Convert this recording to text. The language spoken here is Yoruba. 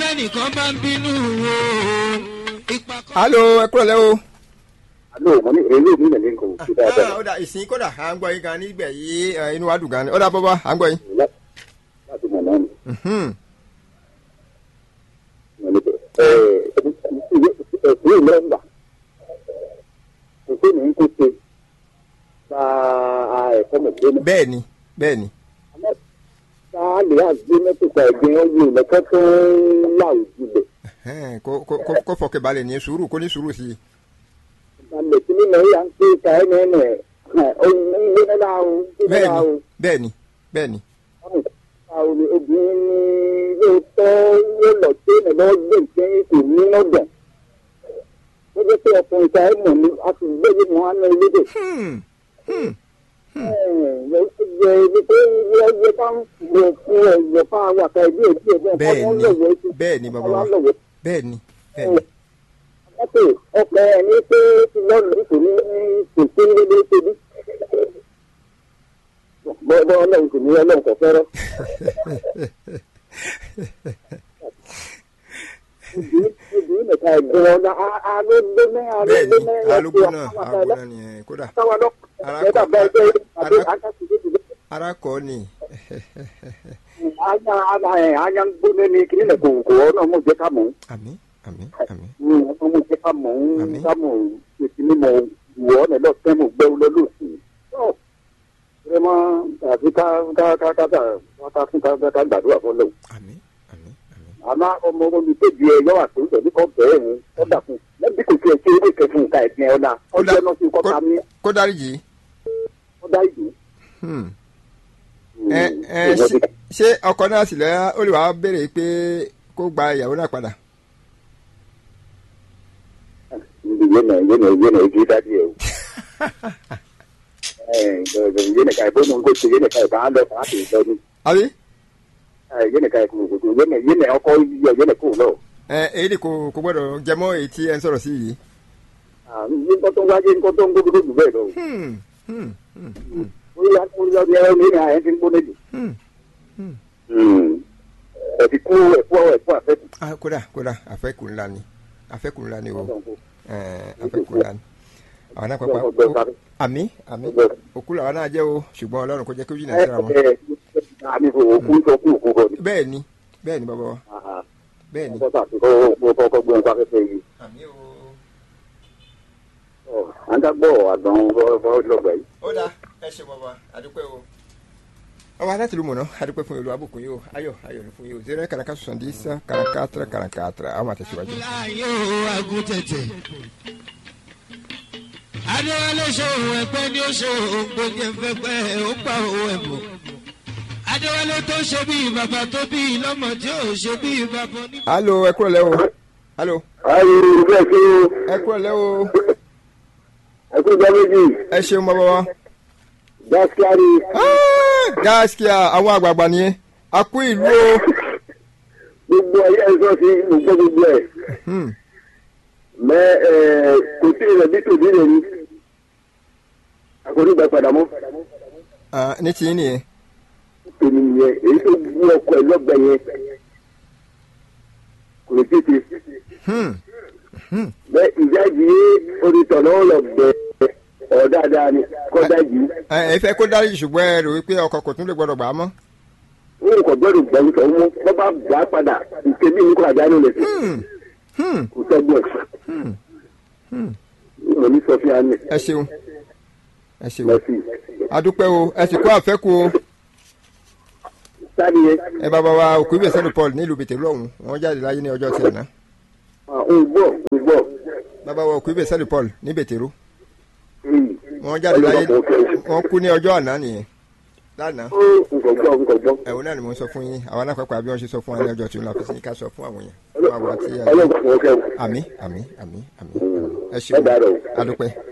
tẹ́nìkan bá ń bínú o ipa kan. alo ẹ kúrò lẹ́ o. alo mo ní èrè mi nà ní nǹkan òkú dáadáa ó dà ìsìn kódà à ń gbọ́ yín gan nígbẹ̀ yìí ẹ, inú wa dùn gan ni ó dà bọ́bá à ń gbọ́ yín. láti mọ̀ náà ni. Mhm. ẹ̀sìn ìlẹ́gbà òfin ní kó ṣe ta ẹ̀kọ́ mọ̀ pé bẹ́ẹ̀ ni bẹ́ẹ̀ ni ta lè àgbé mẹ́tòkà ẹ̀gbìn ọ̀yẹ́ ìlẹ́kọ́ tó ń là òjúlẹ̀. Ẹhẹ́n, kó kó- kó- kó fọkẹ́ balẹ̀ ní sùúrù kó ní sùúrù sí i. ìgbàlẹ̀ tí nínú ìyá ń pè ká ẹ̀ nẹ́ nẹ́ ohun ń gbé náà o ń gbé bẹ́ẹ̀ náà ni o. bẹ́ẹ̀ ni bẹ́ẹ̀ ni. àwọn obìnrin ní lóòótọ́ yóò lọ sí ẹ̀nà lọ́wọ́ gbé nǹkan kò ní lọ́dọ̀. ó jẹ́ pé ọkùnrin ta ẹ̀ mọ̀ ní a sì gbé yé mọ́ àná elédè. Hmm, hmm. ẹ̀ ẹ̀ jẹ́ ibi pé ilé ẹgbẹ́ bá ń lọ fún ẹ̀yọ̀ fún àwọn àka ìdí èdè ẹ̀gbọ́n bẹ́ẹ̀ ọmọ ni lọ́wọ́ sí. bẹ́ẹ̀ ni bàbá wa lọ́wọ́. bẹ́ẹ̀ ni bẹ́ẹ̀ ni. Mọ́tò ọkọ̀ ẹ̀ ní pé ti lọ́ọ̀lù kò ní kò sí ní ilé ṣe bí. Bọ́ọ̀dọ́ ọlọ́run kò ní ọlọ́run kò fẹ́rẹ́. obìnrin nìkan ẹ̀gbọ́n ọ̀nà alógbóná bẹ́ẹ̀ ni alógbóná alógbóná alógbóná ni ẹ kódà táwa lọ Ara ẹ̀dá kọ- bẹ́ẹ̀ bẹ́ẹ̀ àbí ara- akásìlẹ̀ ara kọ́ ni. anya anya ẹ̀ anya ń gbóná ní kí nílẹ̀ kò kò ọ̀nà mú jẹ́ ká mọ̀ àmì àmì àmì. ọ̀nà mú jẹ́ ká mọ̀ Àmín. ká mọ̀ ètí ní mọ̀ wọ̀ ọ́nà lọ fẹ́ mọ̀ gbẹ́ wọlé lóṣù vraiment àti ká ká ká ká ká ká fún ká ká gbàdúrà fún lọ́wọ́ àmì àmì àmì. àmọ́ ọmọ olùkéjì ẹ yọ àtò ìtọ́jú kan bẹ́ẹ̀ ni ó dà fún lẹ́bí kò tiẹ̀ ṣe eré kẹfún nǹka ẹ̀sìn ọ̀la Ó dà- ọjọ́ náà sí kọ́ta kó- ní kó dárí jì í. ọ̀dà ìlú. Hmm. ẹ ẹ ṣé- ṣé ọkọ náà sì lẹ́ ó lè wá béèrè pé kó gba ìyàwó náà padà. yéèna yéèna yéèna igi dájú ẹ o. yéèna ká ìbọn nǹkó ṣe yéèna ká ìbọn lọ fún àti ìtọ́jú àbí yéèna ká ìkùn òkùnkùn yéèna yéèna ọkọ yíyọ yéèna kò lọ. ẹ èyí ni kò kò gbọ́dọ̀ jẹmọ́ èyí tí ẹ ń sọ̀rọ̀ sí yìí. nǹkan tó ń wáyé nǹkan tó ń gbógun jù bẹ́ẹ̀ lọ. Hmm, hmm, hmm, hmm, orí akóyọ ní ẹ̀rọ nínú àyẹ̀ ti ń gbóná jù. hmm. ẹ ti kú ẹ̀kú ẹ̀kú àfẹ́kù. Ah, kódà kódà àfẹ́kù ńlá ni àfẹ́kù ńlá ni o ẹ àfẹ́kù ńlá ni àwọn náà pápá ó- àmì àmì òkú làwọn náà jẹ́ o ṣùgbọ́n ọlọ́run kò jẹ́ kí ó jìnnà síra wọn. àmì òkú ń sọ kú òkú kọ ni. bẹ́ẹ̀ ni bẹ́ẹ̀ ni bàbá wa bẹ́ẹ̀ ni. ọkọ tàbí kọ́ kọ́ gbọ́n sáfẹ́fẹ́ yìí. àmì o. à ń dágbọ́ àgbọn ọlọ́gbà yìí. ó dáa ẹ ṣe bàbá àdúpẹ́ o. ọba láti lu mọ̀nà àdúpẹ́ fún olú abùkún yìí o ayọ̀ ayọ̀ ní fún yìí o zero kàràkà sọ̀sán dí sá kàràkà tẹ̀rẹ̀ kàràkà tẹ̀rẹ̀ àwọn àtẹ̀síwájú. láàyè o agùntẹ̀tẹ̀. adéwálé ṣòwò ẹgbẹ́ ni ó ṣòwò gbòógì ẹ̀fẹ̀gbẹ́ ó pa owó ẹ̀bùn. adéwálé tó ṣe bí bàbá tó bí lọ́mọ tí ò ṣe bí bàbá ní. alo ẹ kúrò lẹ́ o alo ayé bẹ́ẹ̀ kí ẹ kúrò lẹ́ o ẹkú ìjọ méjì ẹ ṣeun bàbá wa. dáskíárì Ah, gaskiya àwọn àgbààgbà nìyẹn a kú ìlú o. gbogbo ayé ẹ̀sọ́ sí gbogbo gbogbo ẹ̀ Hmm, mẹ ẹ kò sí rẹ̀ bí tòbí rẹ̀ ni àkórí ìgbà padà mọ́ ah, ní tiyín nìyẹn. tèmi nìyẹn èyí tó gbú ọkọ̀ ẹ̀ lọ́gbà yẹn kò lè tètè Hmm, bẹ ìjà yìí orí tọ̀nà ọ̀lọ̀ bẹ ọ̀ dáadáa ni kọ́dá yìí ẹ ẹ fẹ́ kó dárí ṣùgbọ́n ẹ rò wípé ọkọ̀ kò tún lè gbọ́dọ̀ gbà á mọ́. wọn kò gbọ́dọ̀ gbẹ̀rù tó mú wọ́n bá gbà padà ìtẹ̀mí ní kò àdánù rẹ̀ Hmm, hmm, kò tọ́gbọ̀n hmm, hmm. mo ní sọ fún yàrá ẹ ṣeun ẹ ṣeun lọ́sí adúpẹ́ o ẹ sì kó àfẹ́kù o sáré yẹn ẹ bàbá wa òkú ibè sẹ́nu paul nílùú bètèlú ọ̀hún wọ́n jáde láyé ní ọjọ́ tiẹ̀ náà ń gbọ́ ń gbọ́ bàbá wa òkú ibè sẹ́nu paul ní bètèlú Hmm. wọ́n jáde láyé Ọlọ́run kò kẹ́. wọ́n kú ní ọjọ́ àná nìyẹn lánàá Ó, nǹkan gbọ́ nǹkan gbọ́ ẹ̀wọ̀n náà ni mo ń sọ fún yín àwọn alápapọ̀ àbí wọ́n ṣe sọ fún wa ní ọjọ́ tí wọ́n la fi sí ní ká sọ fún àwọn yẹn fún àwọn àti ọlọ́run kò kẹ́ o. àmì àmì àmì àmì ẹ ẹ ṣeun dàrọ̀ o. adúpẹ́